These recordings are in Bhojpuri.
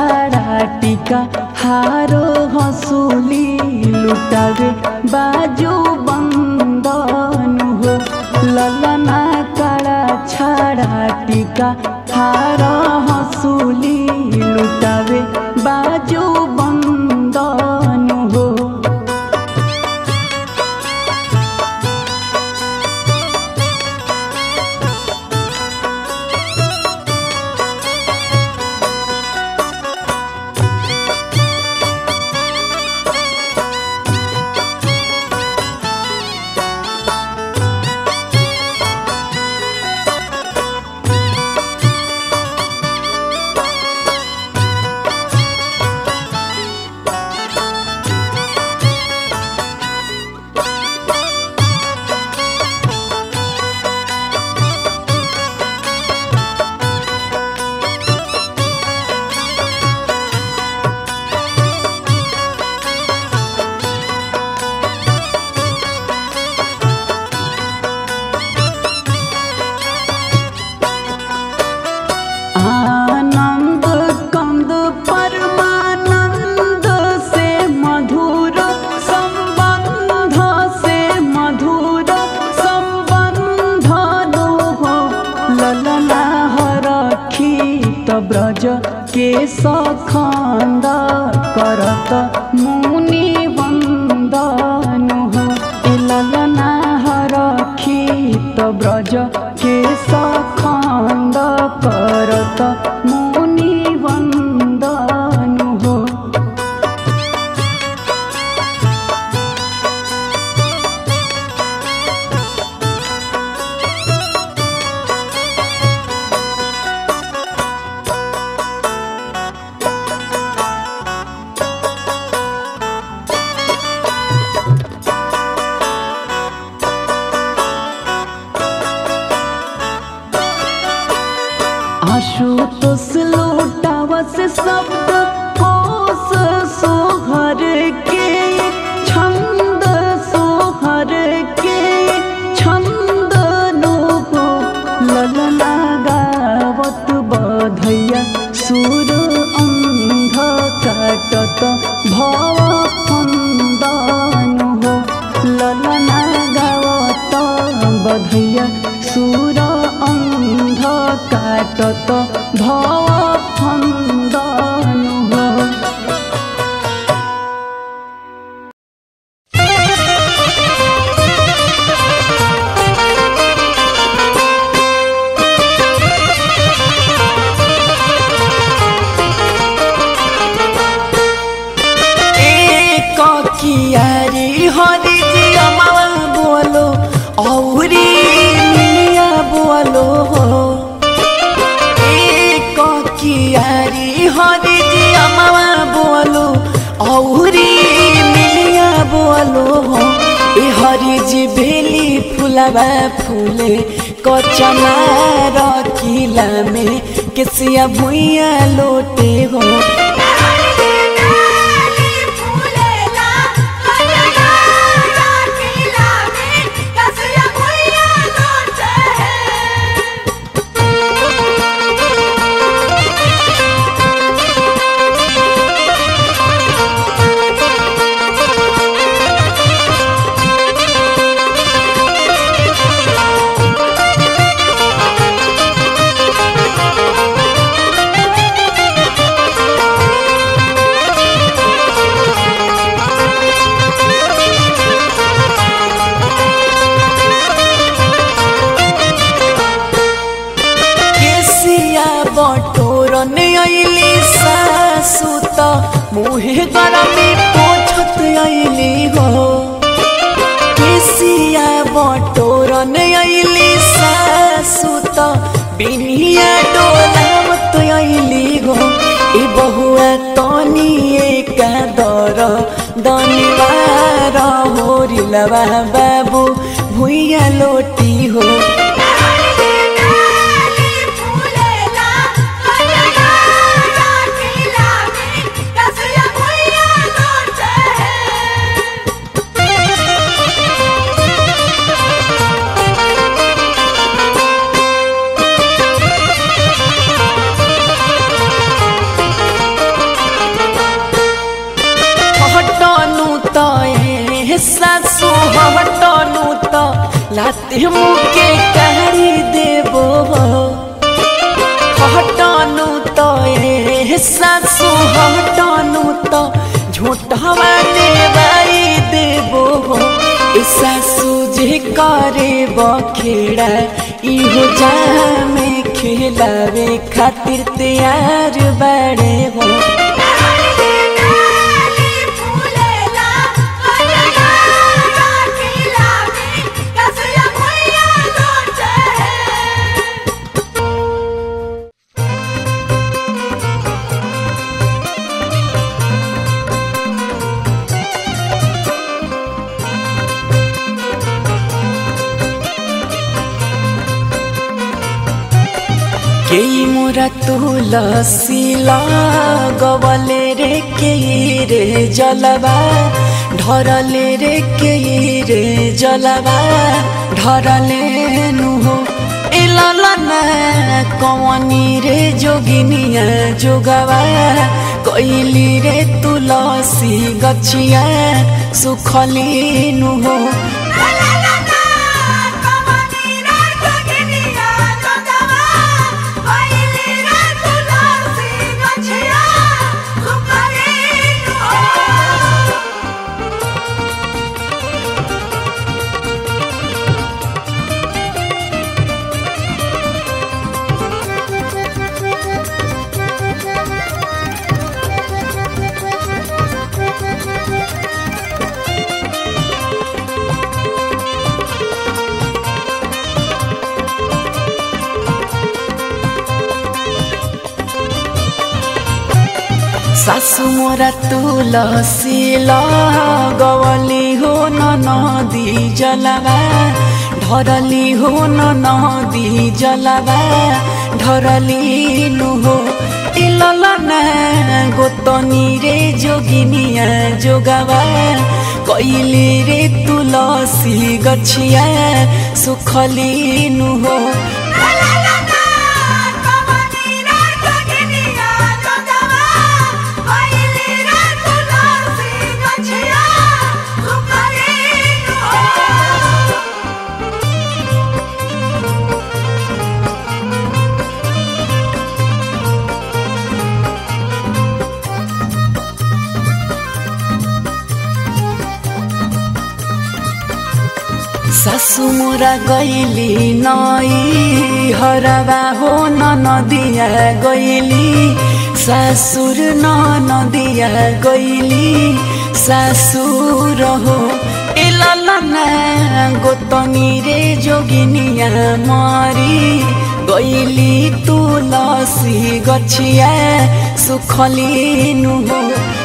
छाड़ा टीका हारो हंसुली लुटावे बाजू बंदन हो ललना काड़ा छाड़ा टीका हार हंसुली लुटावे बाजू बंदन हो आनंद कंद परमानंद से मधुर संबंध से मधुर संबंध हो ललना हरखी ब्रज के सखंद करत मुनि वंदन हो ए ललना हरखी ब्रज के सखंद करत मुनि वंदन हो आशुतोष लौटावस शब्द कोश सोहर के छंद सोहर के छंद नो हो ललना गावत बधैया सुर अंध काटत भव फंदन हो ललना गावत बधैया सुर अंध काटत भव फंदन हो एक कियारी हरी जी अमावा बोलो औरी मिया बोलो हो एक कियारी हरी जी अमावा बोलो औरी मिया बोलो हो ए हरी जी बेली फुलावा फूले कचना रखिला में केसिया भुइया लोटे हो केसिया बटोरन अइली सासु त मुहे गरमी पोछत अइली हो केसिया बटोरन अइली सासु त बिनिया डोलावत अइली हो ए बहुआ तनी एका दर दनिवार होरिलवा बाबु भुइया लोटी हो लाते मुके कारी देबो हटानु तो ए सासु हटानु तो झूठवा देवाई देबो ए सासु जे करे बखेड़ा इहो जामे खिलावे खातिर तैयार बड़े हो केही मोरा तुलसी गवले रे केही रे जलवा ढरले रे केही रे जलवा ढरले नुहो ए ललना कवनी रे जोगिनिया जोगवा कैली रे तुलसी गछिया सुखली नुहो सासु मोरा तुलसी गवली हो न नदी जलवा ढरली हो न नदी जलवा ढरली नुहो इललना गोतनी रे जोगिनिया जोगवा कैली रे तुलसी गछिया सुखली नुहो सासु मोरा गैली नई हरवा हो न नदिया गैली सासुर न नदिया गैली सासुर हो एललना गोतनी रे जोगिनिया मरी गैली तुलसी गछिया सुखली नुहो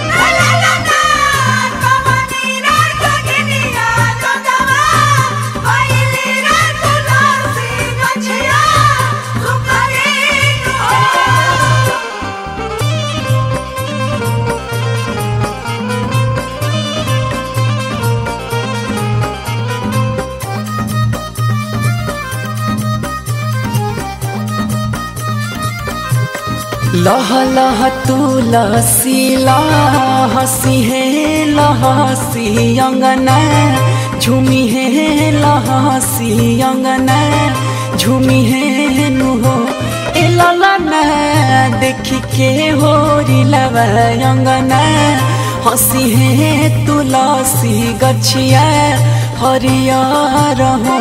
लह लह तुलसी लहसी हे लहसी अंगना झूमी हे लहसी अंगना झूमी हे नुहो ए ललना देखी के हो रिलवा अंगना हसी हे तुलसी गछिया हरियर हो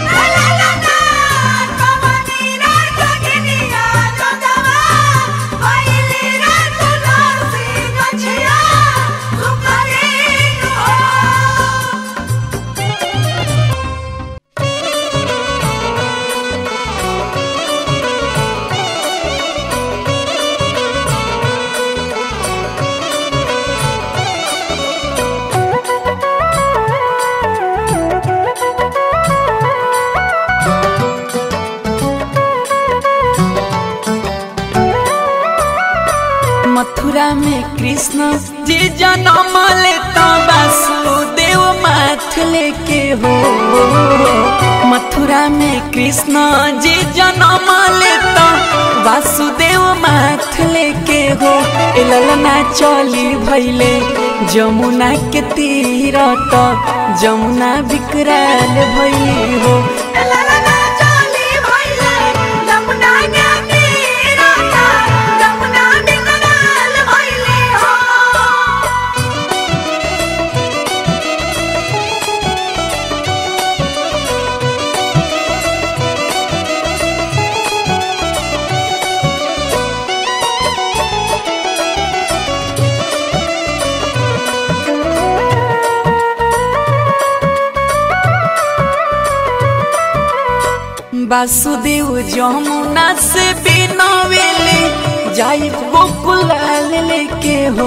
मथुरा में कृष्ण जी जन्म लेता वासुदेव माथ लेके हो मथुरा में कृष्ण जी जन्म लेता वासुदेव माथ लेके हो ए ललना चली भैले जमुना के तीर तक जमुना विकराल भैली हो ललना चली भइले जमुना के तीरता जमुना बिकराल भइले हो वासुदेव जमुना से बिनवेले जाई गोकुल लेके हो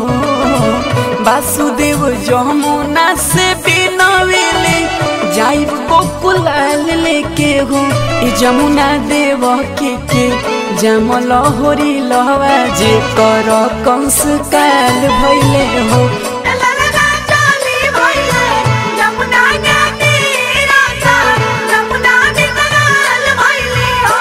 वासुदेव जमुना से बिनवेले जाई गोकुल लेके हो ई जमुना देव के के जमल होरी लहवा जे कर कंस काल भइले हो ललना चली भइले जमुना के तीरता जमुना बिकराल भइले हो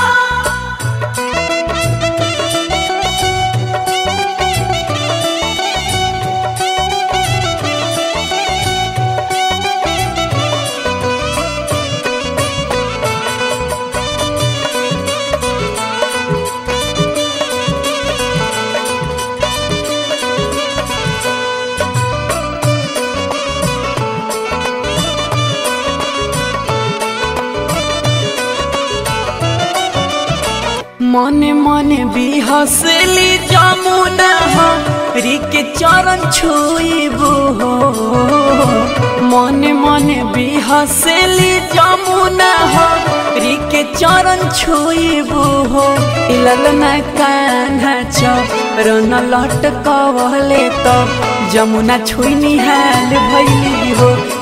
मने मने बिहसली जमुना हरी के चरण छुइबो हो मने मने बिहसली जमुना हरी के चरण छुइबो हो इललना कान्हा चरण लटकवले त जमुना छुइनी हाल भइली हो